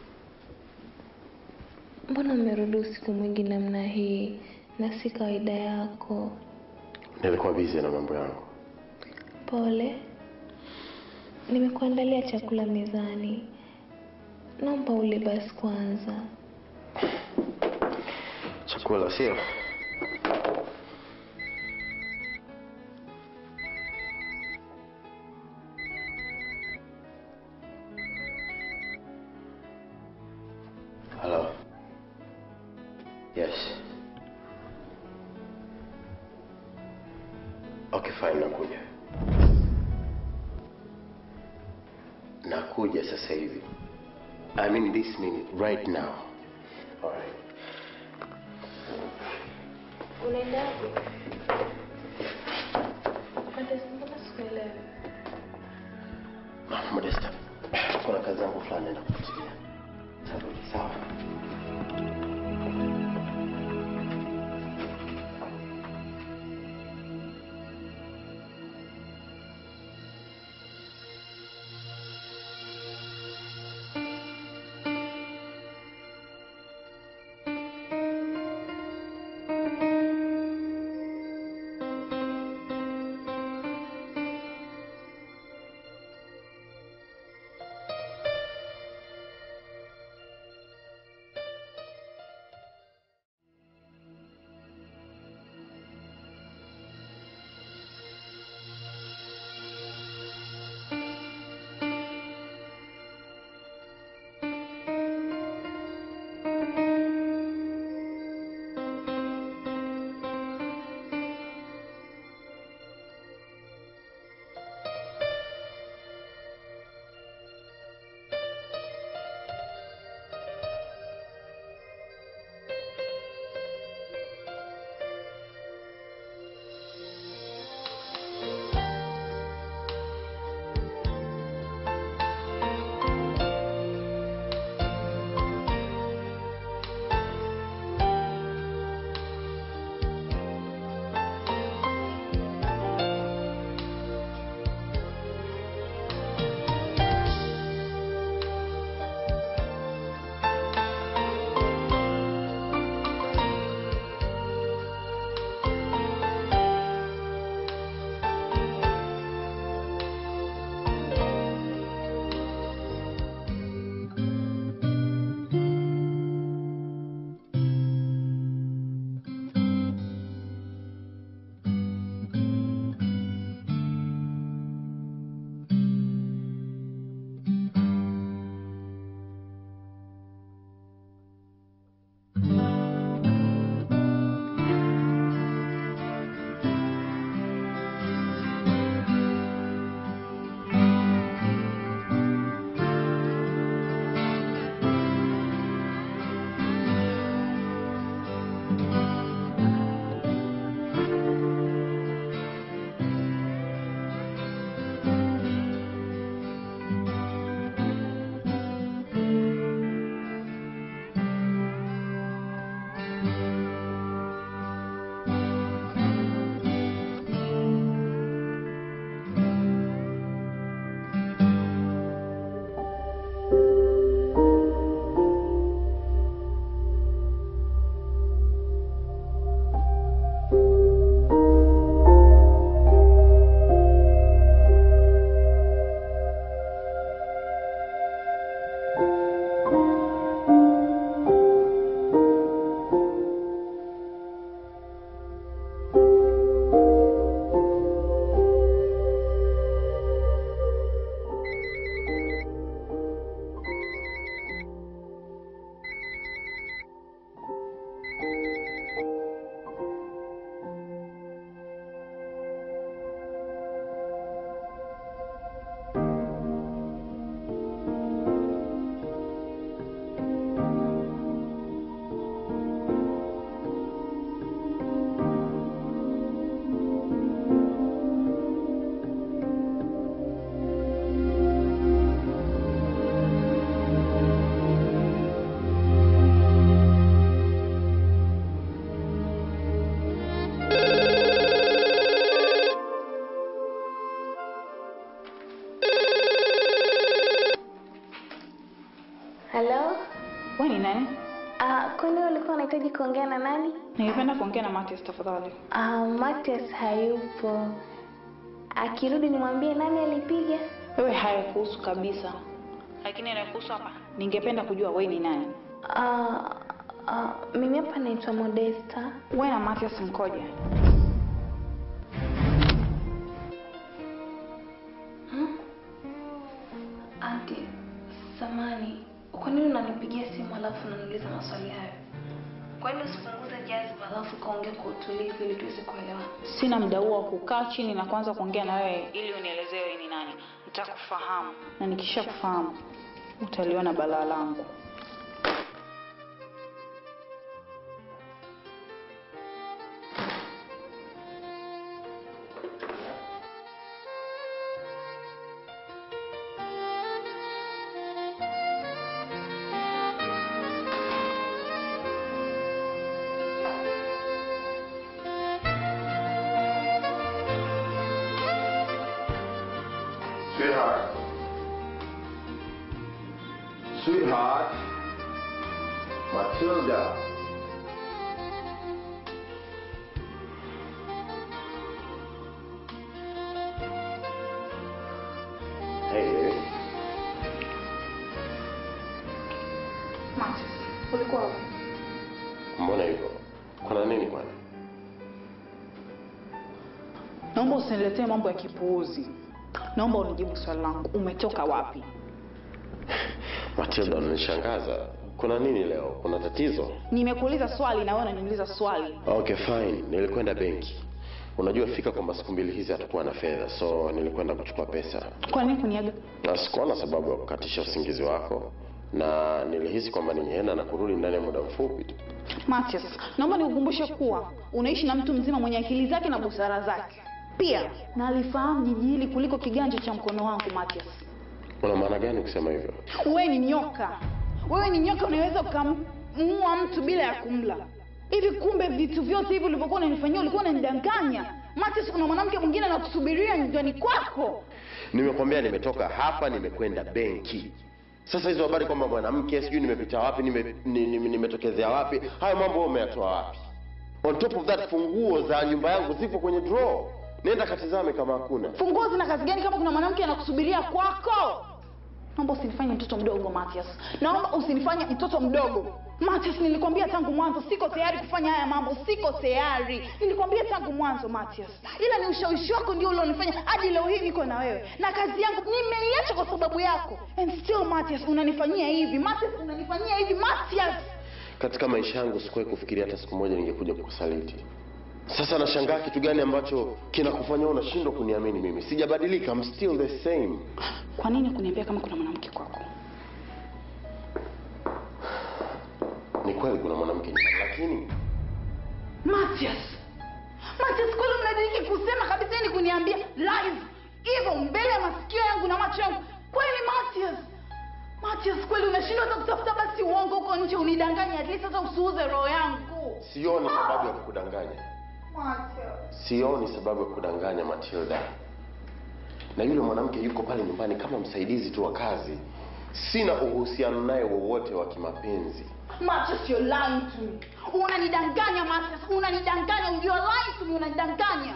mbona umerudi usiku mwingi namna hii na si kawaida yako? Nilikuwa busy na mambo yangu. Pole, nimekuandalia chakula mezani, naomba ule basi kwanza. Chakula sio? Hello. Yes. Okay, fine, nakuja. Nakuja sasa hivi. I mean this minute, right now. All right. Unaenda wapi? Matias, mbona sikuelewi? Ah, Modesta, kuna kazi yangu fulani naenda kufuatilia. Tarudi, sawa? Halo? Wewe ni nani? Ah, kwani ulikuwa unahitaji kuongea na nani? Ningependa kuongea na Matias tafadhali. Ah, Matias hayupo. Akirudi nimwambie nani alipiga? Wewe hayakuhusu kabisa. Lakini inayokuhusu hapa, ningependa kujua wewe ni nani. Ah, ah, mimi hapa naitwa Modesta. Wewe na Matias mkoje? Anti, samani, kwa nini unanipigia simu alafu unaniuliza maswali hayo? Kwa nini usipunguze jazba alafu kaongea kwa utulivu ili tuweze kuelewana? Sina muda huo wa kukaa chini na kuanza kuongea na wewe ili unielezee wewe ni nani. Nitakufahamu na nikisha kufahamu utaliona balaa langu. Sweetheart. Sweetheart. Matilda. Hey, baby. Matias, ulikuwa wapi? Mbona hivyo? Kuna nini kwani? Naomba usiniletee mambo ya kipuuzi. Naomba unijibu swali langu. Umetoka wapi? Matilda, unanishangaza. Kuna nini leo? Kuna tatizo? Nimekuuliza swali na wewe unaniuliza swali. Okay, fine. Nilikwenda benki. Unajua fika kwamba siku mbili hizi hatakuwa na fedha, so nilikwenda kuchukua pesa. Kwa nini kuniaga? Na sikuona sababu ya kukatisha usingizi wako, na nilihisi kwamba ningeenda na kurudi ndani ya muda mfupi tu. Matias, naomba nikukumbushe kuwa unaishi na mtu mzima mwenye akili zake na busara zake. Pia na alifahamu jiji hili kuliko kiganja cha mkono wangu. Matias, Una maana gani kusema hivyo? wewe ni nyoka. Wewe ni nyoka, unaweza ukamuua mtu bila ya kumla. Hivi kumbe vitu vyote hivi ulivyokuwa unanifanyia ulikuwa unanidanganya. Matias, kuna mwanamke mwingine anakusubiria nyumbani kwako. Nimekwambia nimetoka hapa, nimekwenda benki. Sasa hizo habari kwamba mwanamke sijui nimepita wapi, nime- ni- ni- nimetokezea wapi, hayo mambo wewe umeyatoa wapi? On top of that, funguo za nyumba yangu zipo kwenye draw. Nenda katizame kama hakuna. Funguo zina kazi gani kama kuna mwanamke anakusubiria kwako? Naomba usinifanye mtoto mdogo Matias, naomba usinifanye mtoto mdogo Matias. Nilikwambia tangu mwanzo siko tayari kufanya haya mambo, siko tayari. Nilikwambia tangu mwanzo Matias, ila ni ushawishi wako ndio ulionifanya hadi leo hii niko na wewe, na kazi yangu nimeiacha kwa sababu yako. And still Matias, unanifanyia hivi Matias, unanifanyia hivi Matias. Katika maisha yangu sikuwahi kufikiria hata siku moja ningekuja kukusaliti. Sasa nashangaa kitu gani ambacho kinakufanya wewe unashindwa kuniamini mimi? Sijabadilika, I'm still the same. Kwa nini kuniambia kama kuna mwanamke kwako? Ni kweli kuna mwanamke nyumbani, lakini Matias, Matias, kweli mnadiriki kusema kabisa ni kuniambia live hivyo mbele ya masikio yangu na macho yangu? Kweli Matias, Matias, kweli unashindwa hata kutafuta basi uongo huko nje unidanganye, at least hata usiuze roho yangu. sioni sababu ya kukudanganya. Matias, Sioni sababu ya kudanganya Matilda. Na yule mwanamke yuko pale nyumbani kama msaidizi tu wa kazi. Sina uhusiano naye wowote wa kimapenzi. Matias, you're lying to me. Unanidanganya Matias, unanidanganya, you're lying to me, unanidanganya.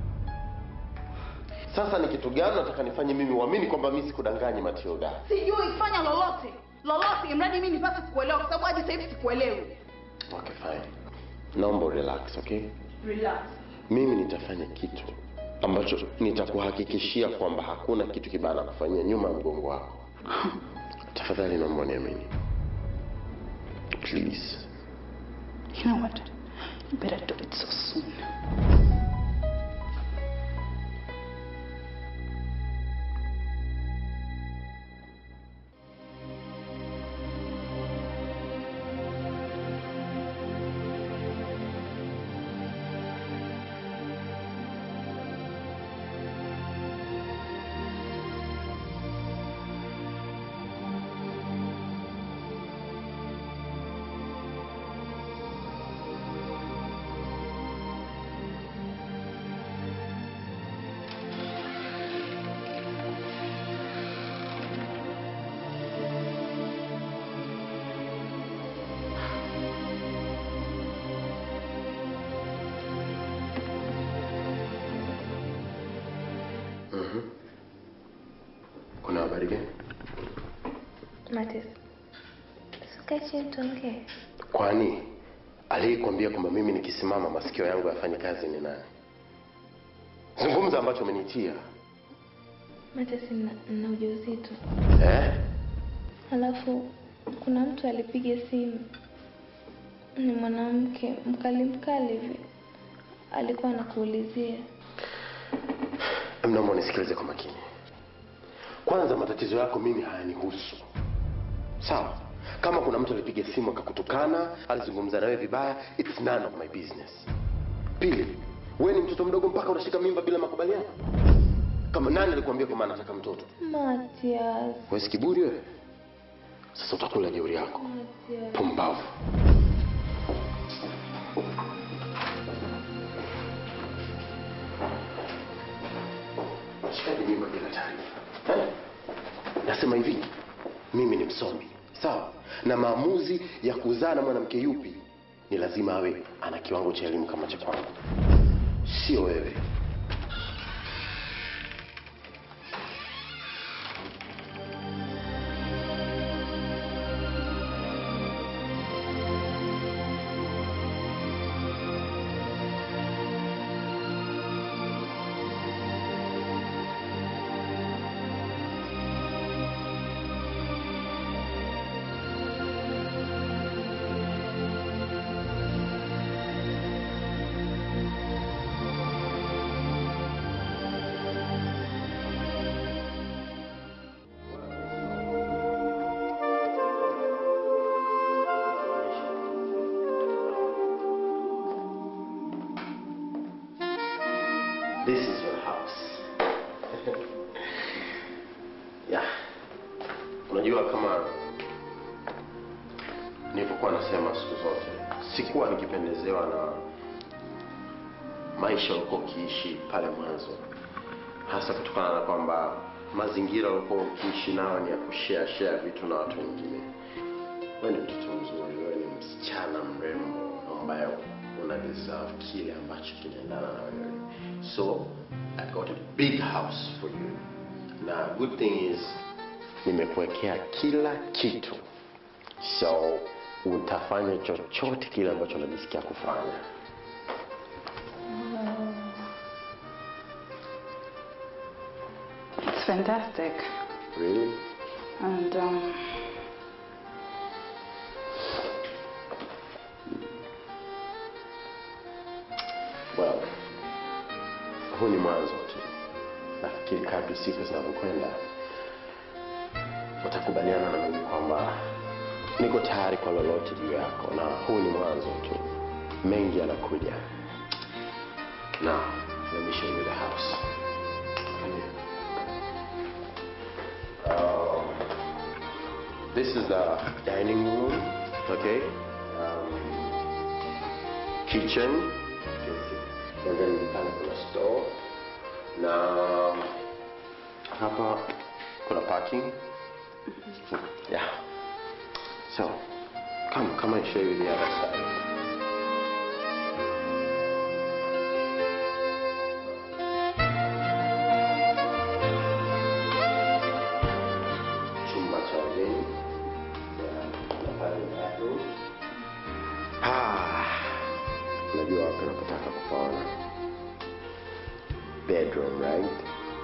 Sasa ni kitu gani nataka nifanye mimi uamini kwamba mimi sikudanganyi Matilda? Sijui fanya lolote lolote, imradi mimi nipate kukuelewa, kwa sababu hadi sasa hivi sikuelewi. Okay, fine. Naomba relax, okay? Relax. Mimi nitafanya kitu ambacho nitakuhakikishia kwamba hakuna kitu kibaya na kufanyia nyuma ya mgongo wako. Tafadhali naomba uniamini. Please. You know what? You better do it so soon. Cardigan. Matias, sikae chini tuongee. Kwani aliyekwambia kwamba mimi nikisimama masikio yangu yafanye kazi ni nani? Zungumza ambacho umenitia. Matias, nina, nina ujauzito. Eh? Halafu kuna mtu alipiga simu, ni mwanamke mkali mkali hivi, alikuwa anakuulizia. Naomba unisikilize kwa makini. Kwanza, matatizo yako mimi hayanihusu, sawa? Kama kuna mtu alipiga simu akakutukana, alizungumza nawe vibaya, it's none of my business. Pili, wewe ni mtoto mdogo mpaka unashika mimba bila makubaliano? Kama nani alikwambia kwamba anataka mtoto? Matias, Wewe si kiburi wewe? Sasa utakula jeuri yako. Matias. Pumbavu. Shikaji mimba bila taarifa. Eh? Nasema hivi, mimi ni msomi, sawa? Na maamuzi ya kuzaa na mwanamke yupi ni lazima awe ana kiwango cha elimu kama cha kwangu, sio wewe. This is your house. yeah. Unajua kama nilivyokuwa nasema siku zote, sikuwa nikipendezewa na maisha ulikuwa ukiishi pale mwanzo, hasa kutokana na kwamba mazingira ulikuwa ukiishi nayo ni ya kushare share vitu na watu wengine. Wewe ni mtoto mzuri, wewe ni msichana mrembo ambaye una deserve kile ambacho kinaendana na wewe. So I got a big house for you. Na good thing is nimekuwekea kila kitu, so utafanya chochote kile ambacho unajisikia kufanya. It's fantastic. Really? And um, Well, huu ni mwanzo tu. Nafikiri kadri siku zinavyokwenda utakubaliana na mimi kwamba niko tayari kwa lolote juu yako, na huu ni mwanzo tu, mengi yanakuja. Now, let me show you the house. Uh, this is the dining room, okay? Um, kitchen, and then pale kuna store na hapa kuna parking yeah so come come and show you the other side chumba cha wageni Yeah, na pale bathroom ah unajua wapi nakutaka kupaona bedroom right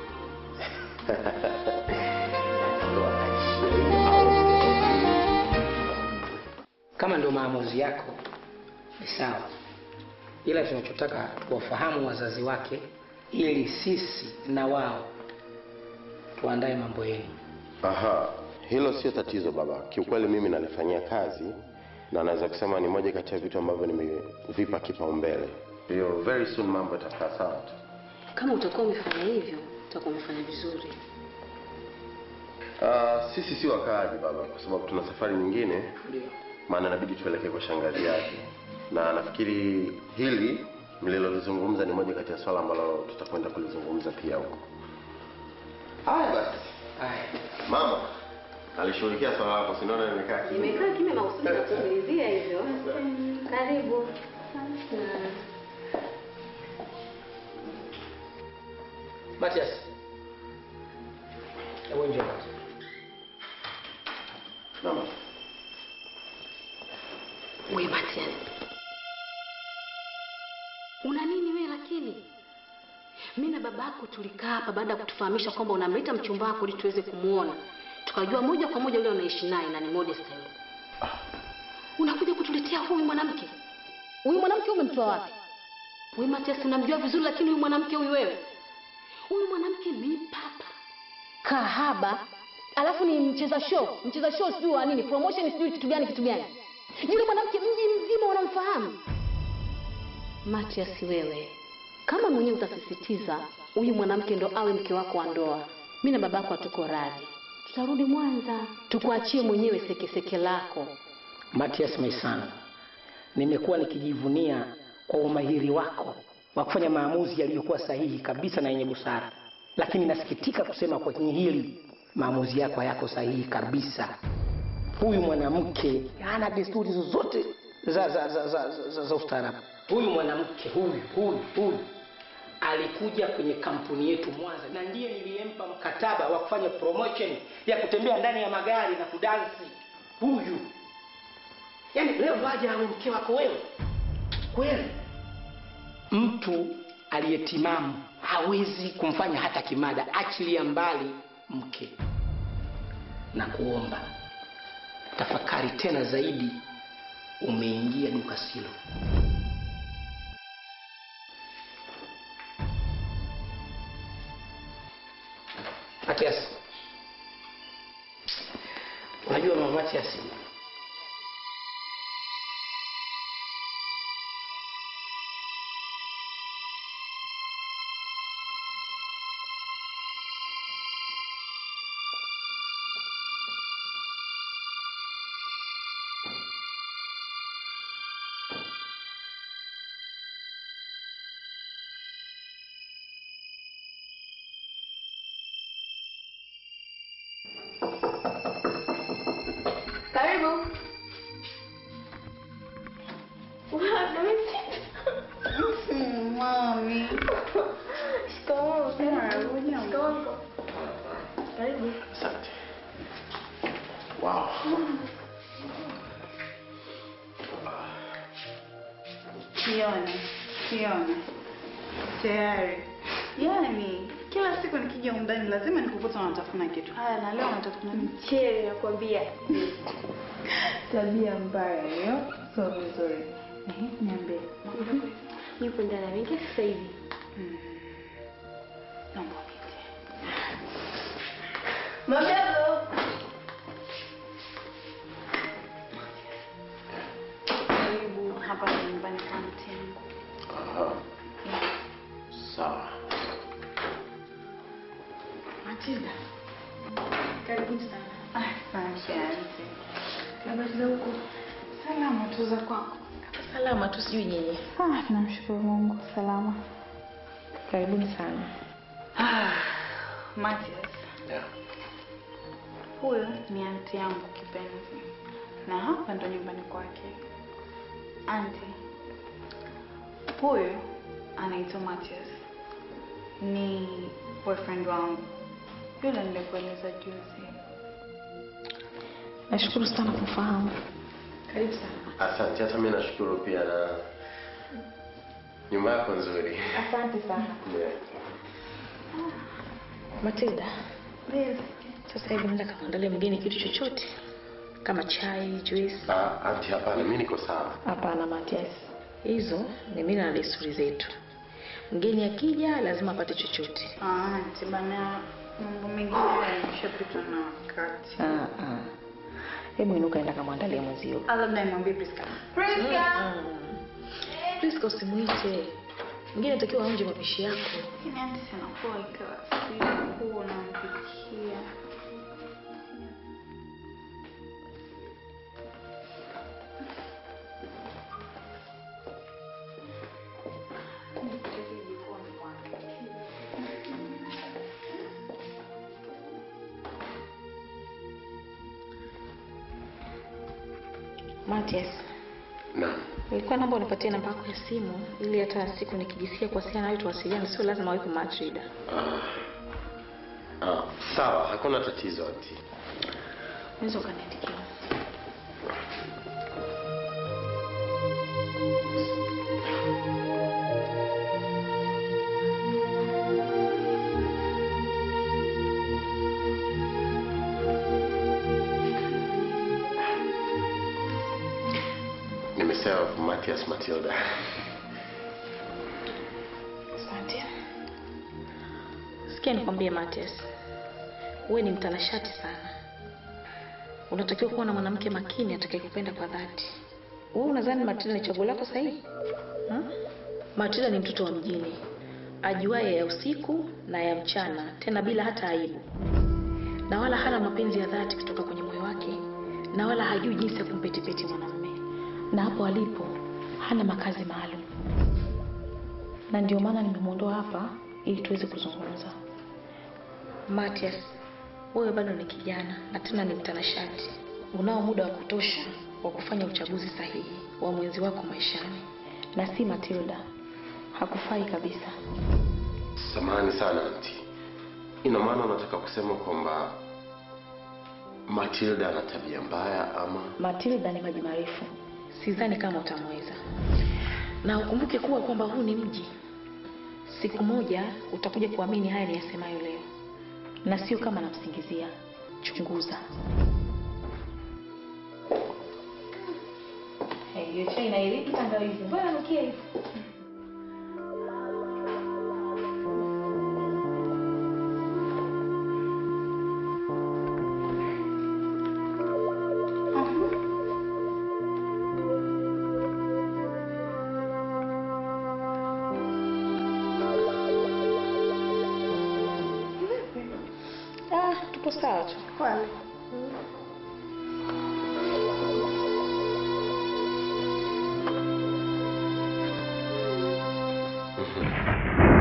So I show you our bedroom. Kama ndio maamuzi yako ni sawa, ila tunachotaka tuwafahamu wazazi wake ili sisi na wao tuandae mambo yenu. Aha, hilo sio tatizo baba. Kiukweli mimi nalifanyia kazi na naweza kusema ni moja kati ya vitu ambavyo nimevipa kipaumbele. Hiyo very soon mambo yatakaa sawa tu. Kama utakuwa umefanya hivyo, utakuwa umefanya vizuri. Uh, sisi si wakaaji baba, kwa sababu tuna safari nyingine, Ndio. maana inabidi tuelekee kwa shangazi yake, na nafikiri hili mlilolizungumza ni moja kati ya swala ambalo tutakwenda kulizungumza pia huko. Haya basi, Haya. mama alishughulikia swala lako, si ndio? Nimekaa kimya. Nimekaa kimya makusudi na kusikilizia hivyo. Karibu. Matias. Hebu njoo. Naam. We Matias, una nini wewe? Lakini mi na babako tulikaa hapa baada ya kutufahamisha kwamba unamleta mchumba wako ili tuweze kumwona, tukajua moja kwa moja yule unaishi naye na ni Modesta yule. Unakuja kutuletea huyu mwanamke? Huyu mwanamke umemtoa wapi? We Matias, unamjua vizuri, lakini huyu mwanamke huyu wewe, huyu mwanamke ni papa kahaba, alafu ni mcheza show, mcheza show sijui wa nini, promotion sijui kitu gani kitu gani. Yule mwanamke mji mzima unamfahamu. Matias, wewe kama mwenyewe utasisitiza huyu mwanamke ndo awe mke wako wa ndoa, mi na babako hatuko radhi, tutarudi Mwanza tukuachie mwenyewe sekeseke lako. Matias Maisana, nimekuwa nikijivunia kwa umahiri wako wa kufanya maamuzi yaliyokuwa sahihi kabisa na yenye busara, lakini nasikitika kusema kwenye hili maamuzi yako hayako sahihi kabisa. Huyu mwanamke hana desturi zozote za, za, za, za, za, za, za ustaarabu. Huyu mwanamke huyu huyu huyu alikuja kwenye kampuni yetu Mwanza, na ndiye niliyempa mkataba wa kufanya promotion ya kutembea ndani ya magari na kudansi. Huyu yaani leo ndo aje awe mke wako wewe kweli? Mtu aliyetimamu hawezi kumfanya hata kimada, achilia mbali mke. Na kuomba tafakari tena zaidi, umeingia duka silo. Matias, unajua mama Matias, Karibu. Mami. Shikamoo. Shikamoo. Karibu. Asante. Wow. Kiona, kiona. Tayari. Yaani kila siku nikija undani lazima nikukuta unatafuna kitu. Haya na leo unatafuna nini? Mchele nakwambia. Tabia mbaya hiyo. Sio vizuri. Ehe, niambie. Yupo ndani ameingia sasa hivi. Naomba uniite. Mamdogo. Karibu hapa ni nyumbani kwa mti yangu. Aha. Sawa. Matilda. Karibuni sana. Asante auntie. Habari za huko? Salama tu za kwako. Salama tu, sijui nyinyi. Ah, tunamshukuru Mungu salama. Karibuni sana. Ah, Matias. Yeah. Huyo ni anti yangu kipenzi, na hapa ndo nyumbani kwake. Anti, huyu anaitwa Matias, ni boyfriend wangu yule nilikueleza juzi. Nashukuru sana kufahamu. Karibu sana. Asante, hata mimi nashukuru pia na nyumba yako nzuri. Asante sana. Yeah. Matilda. Sasa hivi nenda kamwandalia mgeni kitu chochote kama chai, juice. Ah, anti hapana, mimi niko sawa. Hapana Matias, hizo ni mila na desturi zetu. Mgeni akija lazima apate chochote. Ah, anti bana, mambo mengine yameshapitwa na wakati. Ah, ah. Hebu inuka, enda kamwandalia mwenzio. Ah, labda nimwambie Priska. Priska! Priska usimuite. Mgeni atakiwa aonje mapishi yako. Lakini anti sinakuwa ikawa siku unampikia. Matias, Naam. nilikuwa naomba unipatie namba yako ya simu ili hata siku nikijisikia kuwasiliana nawe tuwasiliane, sio lazima wewe Matrida. Ah. Ah, sawa, hakuna tatizo anti. Unaweza ukaniandikia. yourself, Matthias Matilda. Asante. Sikia nikwambie Matias, wewe ni mtanashati sana. Unatakiwa kuwa na mwanamke makini atakayekupenda kwa dhati. Wewe unadhani Matilda ni chaguo lako sahihi? Hmm? Matilda ni mtoto wa mjini, ajuaye ya usiku na ya mchana, tena bila hata aibu, na wala hana mapenzi ya dhati kutoka kwenye moyo wake, na wala hajui jinsi ya kumpetipeti mwanamume, na hapo alipo hana makazi maalum, na ndio maana nimemwondoa hapa ili tuweze kuzungumza. Matias, wewe bado ni kijana na tena ni mtanashati. Unao muda wa kutosha wa kufanya uchaguzi sahihi wa mwenzi wako maishani, na si Matilda. Hakufai kabisa. Samahani sana anti. Ina maana unataka kusema kwamba Matilda ana tabia mbaya ama? Matilda ni maji marefu, sidhani kama utamweza, na ukumbuke kuwa kwamba huu ni mji. Siku moja utakuja kuamini haya ni yasemayo leo, na sio kama namsingizia. Chunguza. Hey, hiyo chai inairiki tangawizi, mbona nukia hivi? Ah, tupo sawa tu. Kwani? Mhm.